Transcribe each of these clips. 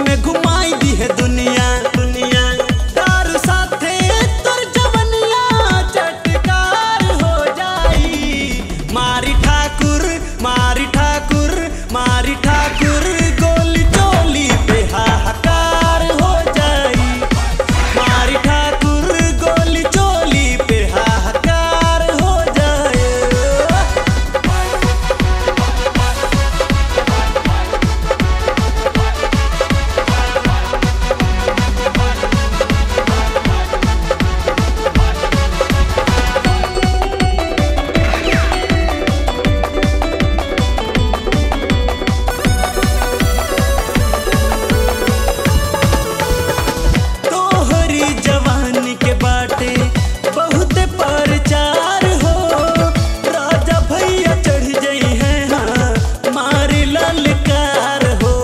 में घुमाई दी है दुनिया दुनिया दारू साथे तोर जवनिया चटकार हो जाई मारी ठाकुर मारी ठाकुर मारी ठाकुर गोली चोली पे हाहाकार हो जाई मारी ठाकुर गोली चोली पे हाहाकार हो जाए तोहरी जवानी के बाटे बहुत परचार हो राजा भैया चढ़ जई है हाँ मारी ललकार हो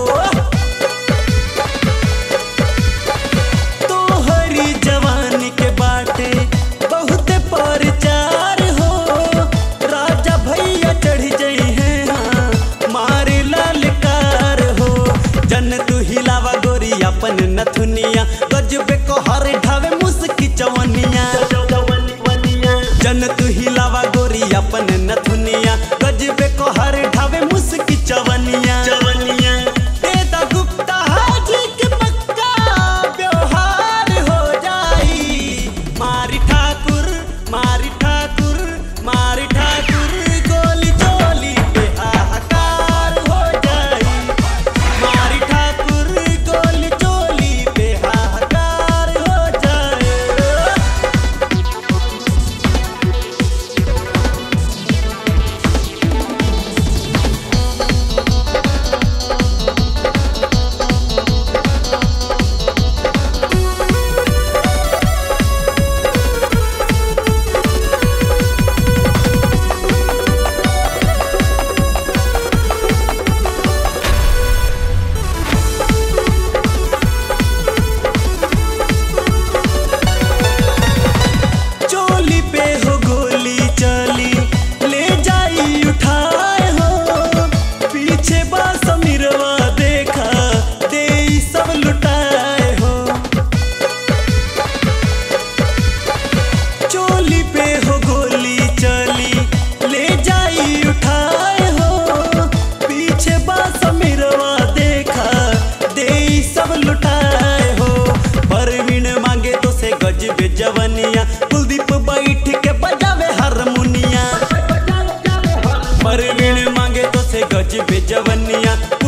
तोहरी जवानी के बाटे बहुत परचार हो राजा भैया चढ़ जई है हाँ मारी ललकार हो जन तू हिलावा गोरी अपन नथुनिया गजबे को हर ढावे मुस्की चवनिया जन तू हिलावा गोरी अपन नथुनिया गजबे को हर ढावे मुस्की चवनिया चवनिया तेदा गुप्ता हाजी के पक्का व्यवहार हो जाई मारी ठाकुर मारी ठाकुर मारी ठाकुर गोली चोली पे हाहाकार हो जाई मारी ठाकुर गोली चोली पे हाहाकार हो जाए चोली पे हो गोली चली ले जाई उठाए हो पीछे बा समीरवा देखा दे ई सब लुटाए हो चोली पे हो गोली चली ले जाई उठाए हो पीछे बा समीरवा देखा दे ई सब लुटाए हो परवीन मांगे तो से गजबे जवनिया कुलदीप बैठ के बजावे हारमोनिया परवीन मांगे तो से गजबे जवनिया